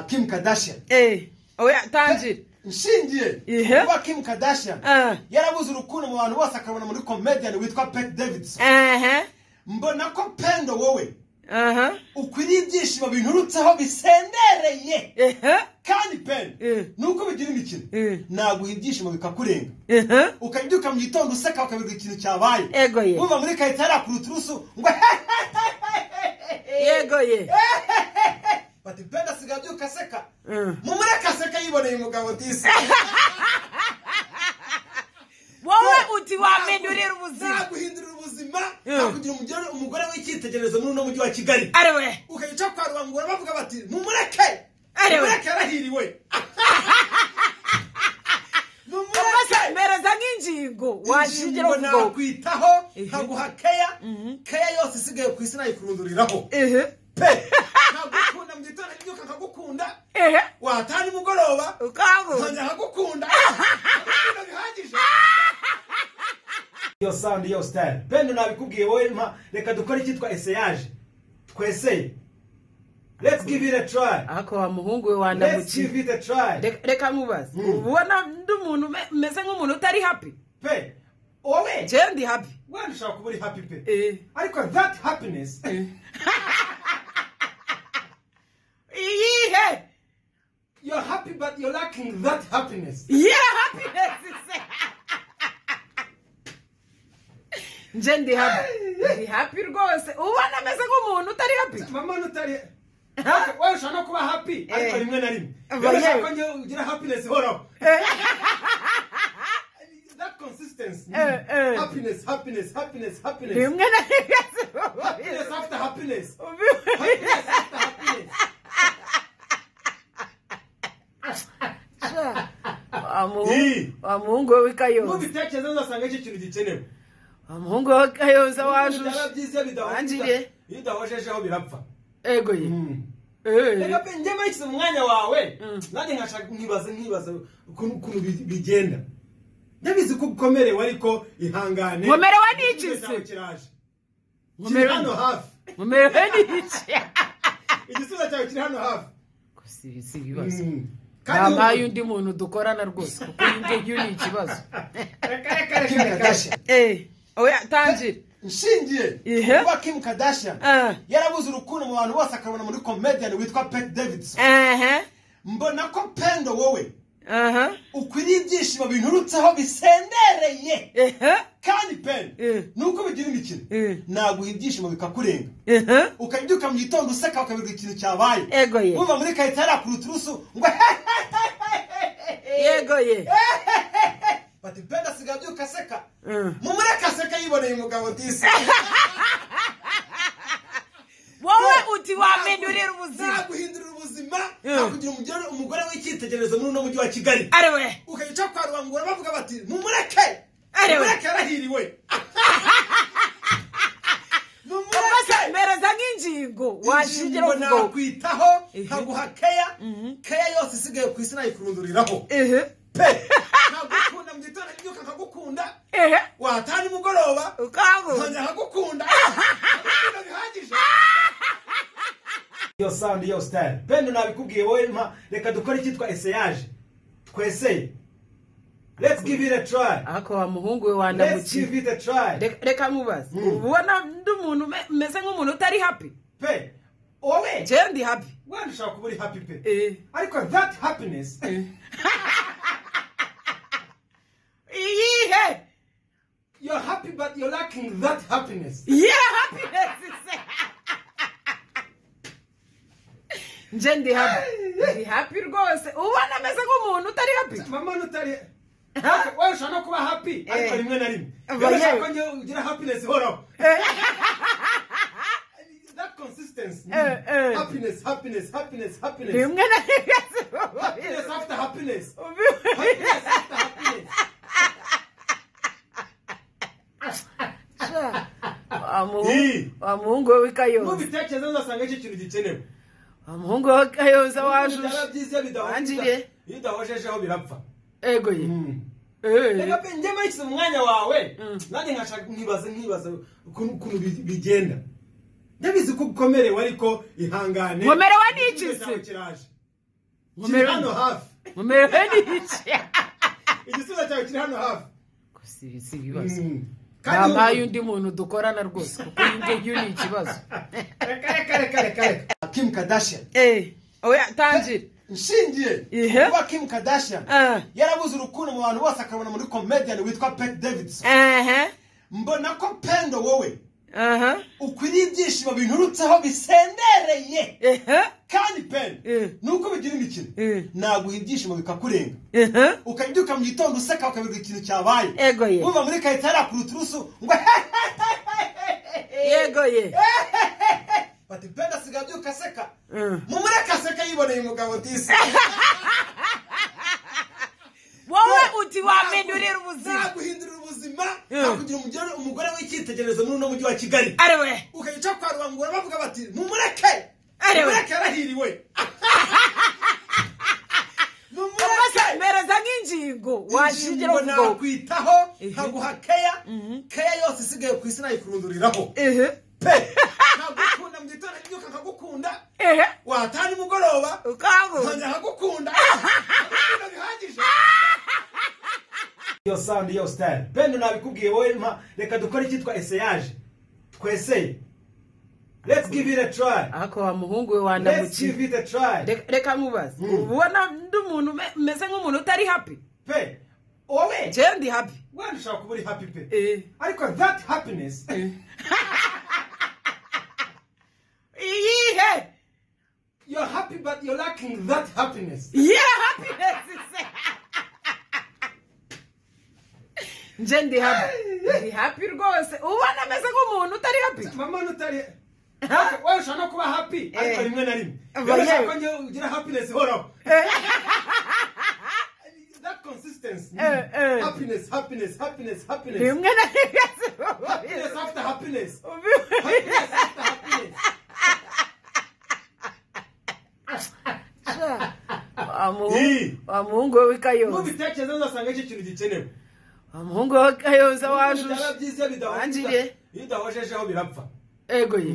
Kim Kardashian Eh, oya tangira. nshingiye Ihe. kuba Kim Kardashian Ah. yarabuze urukundo mu bantu bose akabona muri comedian witwa Pete Davidson Aha. mbona ko pendo wowe Aha. ukwiriye ibyishimo binturutseho bisendereye Ehe. kandi pendo Eh. nuko bigira imikino Eh. naguha ibyishimo bikakurenga Ehe. ukabyuka mu gitondo useka ukabirwa ikintu cyabaye Ego ye. wumva muri kahita yarakura uturusu ngo Yego ye. bati pendo asigaye abyuka aseka Mm. mumureke aseka yiboneye umugabo disi Wowe uti wamindurira ubuzima. naguhindurira ubuzima Mm. nakugira umugore- umugore w'icyitegererezo muri uno mujyi wa kigali Ariwe. ukayica kwa rubangura bavuga bati mumureke Ariwe. mumureke yarahiriwe mumureke Amaze mereza nk'ingingo washingira Ingingo uvugo. nakwitaho Ihe. nkaguha keya keya yose isigaye ku isi nayikurunduriraho Ehe. pe nkagukunda mu gitondo mbyuka nkagukunda Ehe. watana nimugoroba Ukangu. nkongera nkagukunda Nkagukunda bihagije iyo sound iyo style bendo nabikubwiye wowe mpa reka dukore icyitwa eseyaje tweseye let's give it a try Ako wa muhungu we let's wandamukiye. give it a try Reka- reka nkubaze Mm. ubona ndi umuntu ume- umeze nk'umuntu utari happy pe wowe jewe ndi happy wenda ushaka kuba uri happy pe Eh. ariko that happiness iyihe you're happy but you're lacking that happiness iyihe happiness se nje ndi happy ndi happy rwose ubona ameze nk'umuntu utari happy mama nutari Ha? wowe ushaka no kuba happy ariko Eh. rimwe na rimwe Aba rero yewe. ushaka ko njye ugira happiness ihoraho Eh. that consistency Eh, eh. happiness happiness happiness happiness rimwe na rimwe happiness after happiness ubi- Wa muhungu- wa muhungu we w'ikayonza mubitekerezo uzasanga icyo kintu gikenewe wa muhungu we w'ikayonza byaba wajuje byiza iyo bidahujije- Wangiriye. iyo udahojejeho birapfa ego ye reka Eh. pe njye mayishyize mu mwanya wawe Mm. nanjye nkashaka nkibaza nkibaza ukuntu ukuntu bi- bigenda ndabizi ko ukomerewe ariko ihangane Nkomerewe n'iki Igisubizo cyawe se? kiraje kiri Nkomerewe- hano hafi mumerewe n'iki igisubizo cyawe kiri hano hafi si si ibibazo Mm. Kandi ntabaye undi muntu dukorana rwose kuko iyi ngiyi ni ikibazo reka reka reka reka Eh, oya tangira nshingiye Ihe. kuba kim kardashian Ah. yarabuze urukundo mu bantu bose akabona muri comedian witwa pete davidson aha mbona ko pendo wowe aha ukwiriye ibyishimo binturutseho bisendereye aha kandi pendo Eh. nuko bigira imikino Eh. naguha ibyishimo bikakurenga aha ukabyuka mu gitondo useka ukabirwa ikintu cyabaye Ego ye. wumva muri kahita yarakura uturusu ngo yego ye bati pendo asigaye abyuka aseka Mm. mumureke aseka yiboneye umugabo disi wowe uti wamindurira ubuzima naguhindurira ubuzima Yeah. nakugira umugore- umugore w'icyitegererezo muri uno mujyi wa kigali ariwe ukayica kwa rubangura bavuga bati mumureke Ariwe. mumureke yarahiriwe amaze mumureke mereza nk'ingingo washingira ingingo uvugo nakwitaho Ihe. nkaguha keya keya yose isigaye ku isi nayikurunduriraho ehe pe nkagukunda mu gitondo mbyuka nkagukunda ehe watana nimugoroba ukangu nkongera nkagukunda nkagukunda bihagije iyo sound iyo style pendo nabikubwiye wowe mpa reka dukore icyitwa eseyaje tweseye let's give it a try ako wa muhungu we let's wandamukiye give it a try Reka- reka nkubaze Mm. ubona ndi umuntu ume- umeze nk'umuntu utari happy pe wowe jewe ndi happy wenda ushaka kuba uri happy pe Eh. ariko that happiness iyihe you're happy but you're lacking that happiness iyihe happiness se nje ndi happy ndi happy rwose ubona ameze nk'umuntu utari happy mama nutari Ha? wowe ushaka no kuba happy ariko Eh. rimwe na rimwe Aba rero ushaka yewe. ko njye ugira happiness ihoraho Eh. that consistency Eh, eh. happiness happiness happiness happiness rimwe na rimwe happiness after happiness ubi- happiness after happiness Wa muhungu- Ii. wa muhungu we w'ikayonza mubitekerezo uzasanga icyo kintu gikenewe wa muhungu we w'ikayonza byaba wajuje byiza iyo bidahujije- Wangiriye. iyo udahojejeho birapfa ego ye reka Eh. pe njye mayishyize mu mwanya wawe Mm. nanjye nkashaka nkibaza nkibaza ukuntu ukuntu bi- bigenda ndabizi ko ukomerewe ariko ihangane Nkomerewe n'iki Igisubizo cyawe se? kiraje kiri hano hafi mumerewe n'igice igisubizo cyawe kiri hano hafi si si ibibazo Mm. Kandi ntabaye ubu- undi muntu dukorana rwose kuko iyi ngiyi ni ikibazo reka reka reka reka reka kim kardashian eee oya tangira nshingiye Ihe. ku kuba kim kardashian Ah. yarabuze urukundo mu bantu bose akabona muri comedian witwa pete davidson ehe mbona ko pendo wowe aha ukwiriye ibyishimo binturutseho bisendereye ehe kandi pendo Eh. nuko bigira imikino Eh. naguha ibyishimo bikakurenga ehe ukabyuka mu gitondo useka ukabirwa ikintu cyabaye Ego ye. wumva muri kahita yarakura uturusu ngo yego ye bati pendo asigaye abyuka aseka Mm. mumureke aseka yiboneye umugabo disi wowe uti wamindurira ubuzima naguhindurira ubuzima Yeah. nakugira umugore- umugore w'icyitegererezo muri uno mujyi wa kigali ariwe ukagica kwa rubangura bavuga bati mumureke Arewe. mumureke yarahiriwe amaze mumureke mereza nk'ingingo washingiraho Ingingo ubwo nakwitaho Mhm. nkaguha keya keya yose isigaye ku isi nayikurunduriraho ehe pe nkagukunda mu gitondo n'ibyuka nkagukunda ehe wataha nimugoroba ukanguka nkongera nkagukunda nkagukunda bihagije iyo sound iyo style bendo nabikubwiye wowe mpa reka dukore icyitwa eseyaje tweseye let's give it a try ariko wa muhungu we let's wandamukiye give it a try Reka- reka nkubaze Mm. ubona ndi umuntu ume- umeze nk'umuntu utari happy pe wowe jewe ndi happy wenda ushaka kuba uri happy pe Eh. ariko that happiness iyihe you're happy but you're lacking that happiness iyihe happiness se nje ndi happy ndi happy rwose ubona ameze nk'umuntu utari happy mama nutari Ha? wewe ushaka no kuba happy ariko Eh. rimwe na rimwe Oya. wewe ushaka ngewe ugira happiness ihoraho that consistency Eh, eh. happiness happiness happiness happiness rimwe na rimwe happiness after happiness ubivuze wa muhungu- Ii. wa muhungu we w'ikayonza nubitekereza uzasanga icyo kintu gikenewe wa muhungu we w'ikayonza Byaba wajuje byiza bidahojeje Wanjiriye. iyo udahojejeho birapfa ego ye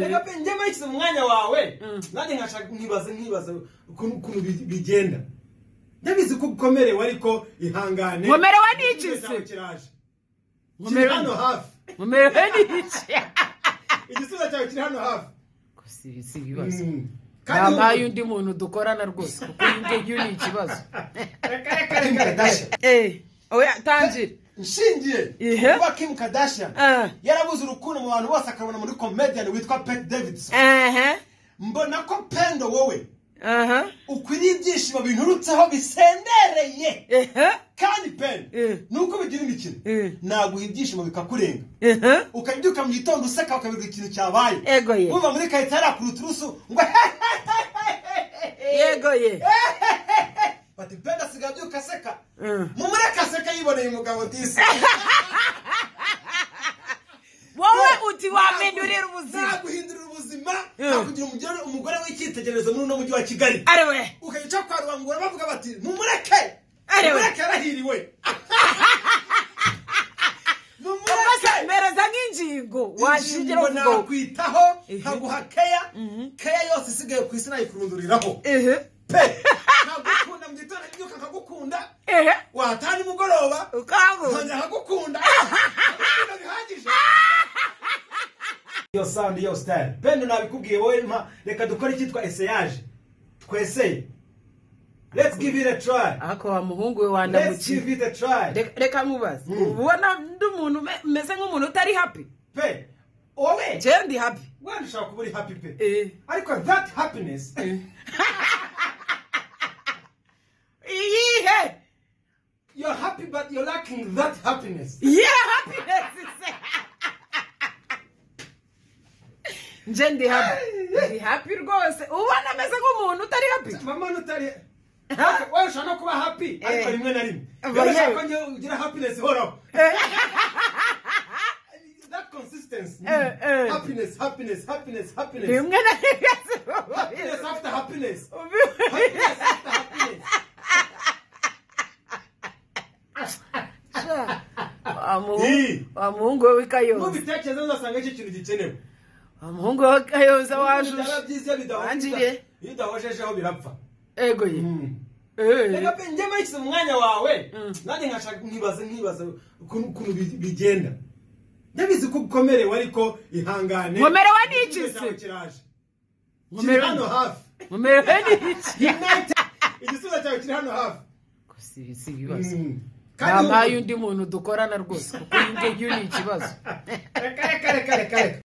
reka pe njye marikiza umwanya wawe Mm. nanjye nkashaka nkibaza nkibaza ukuntu ukuntu bi- bigenda ndabizi ko ukomerewe ariko ihangane Nkomerewe n'iki Igisubizo cyawe se? kiraje kiri Nkomerewe- hano hafi mumerewe n'igice igisubizo cyawe kiri hano hafi si si ibibazo Mm. Kandi ntabaye ubu- undi muntu dukorana rwose kuko iyi ngiyi ni ikibazo Reka, reka, reka, reka. Eh, oya tangira nshingiye Ihe. kuba kim kardashian Ah. yarabuze urukundo mu bantu bose akabona muri comedian witwa pete davidson aha mbona ko pendo wowe aha ukwiriye ibyishimo binturutseho bisendereye aha kandi pendo Eh. nuko bigira imikino Eh. naguha ibyishimo bikakurenga aha ukabyuka mu gitondo useka ukabirwa ikintu cyabaye Ego ye. wumva muri kahita yarakura uturusu ngo yego ye bati pendo asigaye abyuka aseka Mm. mumureke aseka yiboneye umugabo disi wowe uti wamindurira ubuzima naguhindurira ubuzima Yeah. nakugira umugore- umugore w'icyitegererezo muri uno mujyi wa kigali ariwe ukagica kwa rubangura bavuga bati mumureke Arewe. mumureke yarahiriwe amaze mumureke mereza nk'ingingo washingiraho ingingo ubwo nakwitaho Ehe. nkaguha keya keya yose isigaye ku isi nayikurunduriraho ehe pe nkagukunda mu gitondo n'ibyuka nkagukunda ehe wataha nimugoroba ukanguka nkongera nkagukunda nkagukunda bihagije iyo sound iyo style bendo nabikubwiye wowe mpa reka dukore icyitwa eseyaje tweseye let's give it a try ariko wa muhungu we let's wandamukiye give it a try Reka- reka nkubaze Mm. ubona ndi umuntu ume- umeze nk'umuntu utari happy pe wowe jewe ndi happy wenda ushaka kuba uri happy pe Eh. ariko that happiness iyihe you're happy but you're lacking that happiness iyihe happiness se nje ndi happy ndi happy rwose ubona ameze nk'umuntu utari happy mama nutari Ha? wewe ushaka no kuba happy ariko Eh. rimwe na rimwe Oya. wewe ushaka ngewe ugira happiness ihoraho Eh. that consistency Eh, eh. happiness happiness happiness happiness rimwe na rimwe happiness after happiness ubi- happiness after happiness Wa muhungu- Ii. wa muhungu we w'ikayonza mubitekerezo uzasanga icyo kintu gikenewe wa muhungu we w'ikayonza Byaba wajuje byiza iyo bidahojeje- Wanjiriye. iyo udahojejeho birapfa ego ye Mm. Eh. reka pe njye muri mu mwanya wawe Mm. nanjye nkashaka nkibaza nkibaza ukuntu ukuntu bi- bigenda ndabizi ko ukomerewe ariko ihangane Nkomerewe n'iki se? Igisubizo cyawe kiraje kiri Nkomerewe- hano hafi mumerewe n'iki igisubizo cyawe kiri hano hafi si si ibibazo Mm. Kandi bampaye undi muntu dukorana rwose kuko iyi ngiyi ni ikibazo reka reka reka reka reka